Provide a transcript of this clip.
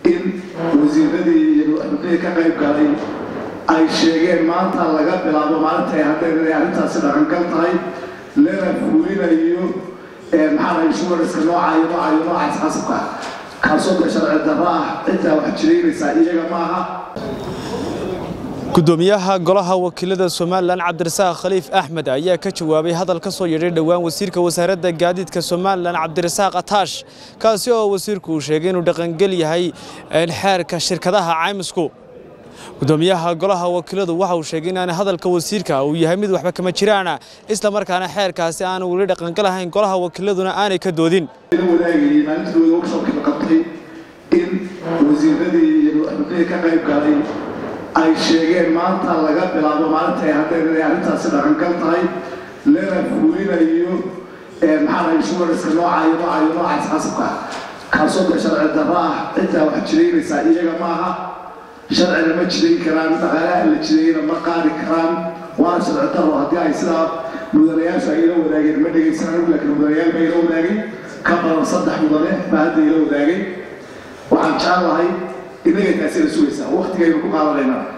in wasiiradii iyo xubnihii ka qayb galay ay sheegeen maanta laga bilaabo maalinta haddeen inay arrintaasi dhaqangal tahay lana fuulinayo maxaa insuranska noocayo noocayo noocaas qasabka kaasoo de sharci darro ah ciddaa wax jiraynaysaa iyaga maaha gudoomiyaha golaha wakiilada somalilan cabdirasaaq khaliif axmed ayaa ka jawaabay hadal ka soo yeedhay dhowaan wasiirka wasaaradda gaadiidka somalilan cabdirasaaq ataash kaasi oo wasiirku uu sheegay inuu dhaqangel yahay xeerka shirkadaha caymisku gudoomiyaha golaha wakiiladu waxa uu sheegay in hadalka wasiirka uu yahay mid waxba kama jiraana isla markaana xeerkaasi aanu weli dhaqangalahayn golaha wakiiladuna aanay ka doodin wadaagayay maalintooda workshopkii la qabtay in wasiiradii iyo xubnihii ka qayb galay ay sheegeen maanta laga bilaabo maalinta haddeen inay arrintaasi dhaqangal tahay lana fuulinayo maxaa insuranska noocayo noocayo noocaas qasabka kaasoo de sharci darro ah ciddaa wax jiraynaysaa iyaga maaha sharcina ma jidayn karaan dhaqaalaha la jidayna ma qaadi karaan waana sharci darro haddii ay sidaa mudanayaashu ay ila wadaageen ma dhegaysanaan laakiin mudanayaal baa ila wadaagay ka badan saddex mudane baa hadda ila wadaagay waxaan jeclahay innaga taasi la sugaysaa waktigaynu ku qaadanaynaa